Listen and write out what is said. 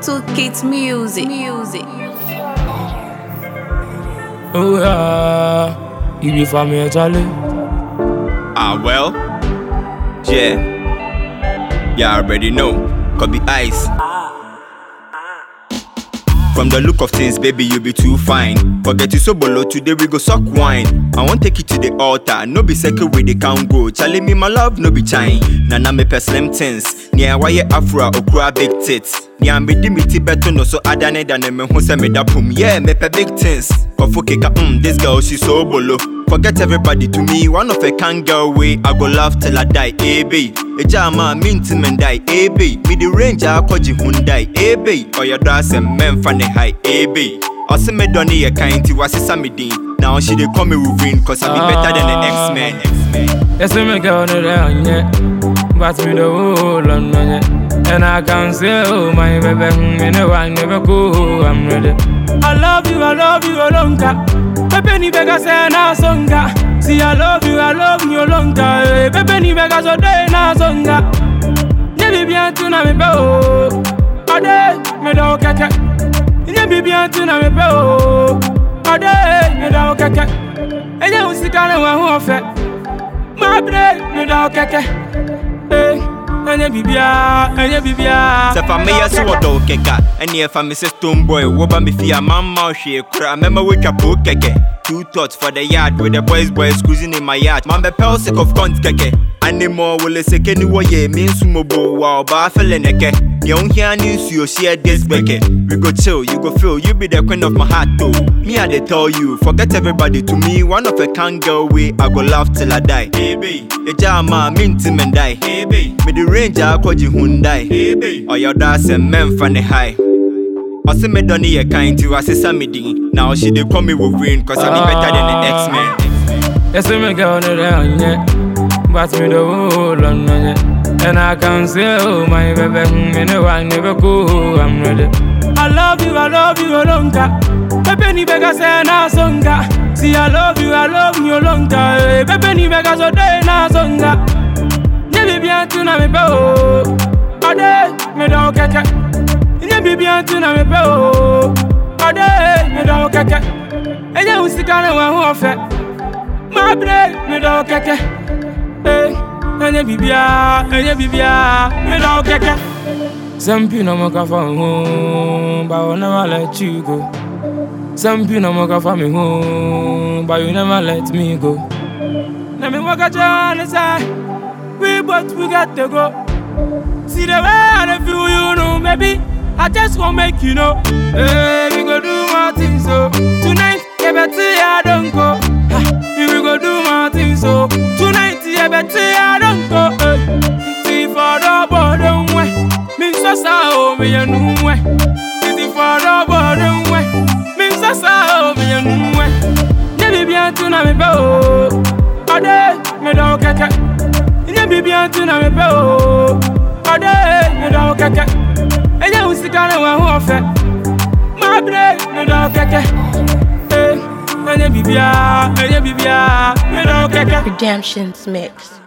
to Kids Music. Music. Oh yeah, you be for me, Charlie. Ah, well, yeah. You already know. Could be ice. From the look of things, baby, you be too fine. Forget you so below, today we go suck wine. I want take you to the altar, no be second way they can go. Charlie me my love, no be chine. Nana me per slim things. Nia wire afro okra big tits. Nia me di me ti beto no so adane than me who say me da pum. Yeah, me per big things. Kofu keka, mm, this girl she so bolo. Forget everybody to me, one of a can girl way. I go love till I die, eh babe. Ejama minti men die, eh babe. Me the range I koji Hyundai, eh babe. Or your dress and men fan high, eh babe. Ɔse me dɔ ne yɛ kan nti wasesa me din Now she dey call me Wolverine Cause I be better than the X-Men X-Men Yes, me girl, no there on yet. But me the whole on yet. And I can say, oh my baby, me no one never go, I'm ready. I love you, I love you, Olonga. Pepe ni bega say na songa. See, I love you, I love you, Olonga. Eh, Pepe ni bega so day na songa. Ne bi bien tu na me pe o. Ade, me da o keke. Ne bi bien tu na me pe o. Ade, me da o keke. Eje usika na wa hu ofe. My brain, me da o keke. Eh, enye bibia, enye bibia. Sɛ fa meyɛ so wɔ dɔw kɛka ɛne ɛfa me sɛ stone boy woba me fie a mamma hwee kora mɛma woatwa po kɛkɛ Two thoughts for the yard with the boys boys cruising in my yard Man bɛpɛw sick of cunt kɛkɛ Animal wole seke ni wɔyɛ me nso mobo wa ɔbaa fɛlɛ nɛkɛ Deɛ wohia ne nsuo share this bɛkɛ We go chill, you go feel, you be the queen of my heart though Me I dey tell you, forget everybody to me One of a can girl way, I go laugh till I die Hey babe, eja ama minti men die Hey babe, me the range a akɔgye Hyundai Hey babe, ɔyɛ ɔdɔ asɛm mɛmfa ne high Ɔse me dɔ ne yɛ kan nti wasesa me din Now she dey call me Wolverine Cause I be better than the X-Men Yes, me girl, no there on yet. But me the whole on yet. And I can say, oh my baby, me no one never go, I'm ready. I love you, I love you, Olonga. Pepe ni bega say na songa. See, I love you, I love you, Olonga. Eh, Pepe ni bega so day na songa. Ne bi bien tu na me pe o. Ade, me da o keke. Ne bi bien tu na me pe o. Ade, me da o keke. Eje usika na wa hu ofe. My brain, me da o keke. Eh, enye bibia, enye bibia, me da o keke. Some people no can for home, but I will never let you go. Some people no can for me home, but you never let me go. Let me walk a journey side. We both we got to go. See the way I dey feel, you know, maybe I just won't make you know. Hey, we go do more things so tonight. Yeah, better I don't go. Ha, we go do more things so tonight. Yeah, better I don't go. Hey, see for the bottom way. Me so sa o me ya nu way. See for the bottom way. Me so sa o me ya nu way. Ne bi bien tu na me pe o. Ade me da o keke. Ne bi bien tu na me pe o. Ade me da o keke. Eje usika na wa hu ofe. My brain me da o keke. Eh, enye bibia, enye bibia, me da o keke. Redemption's Mix.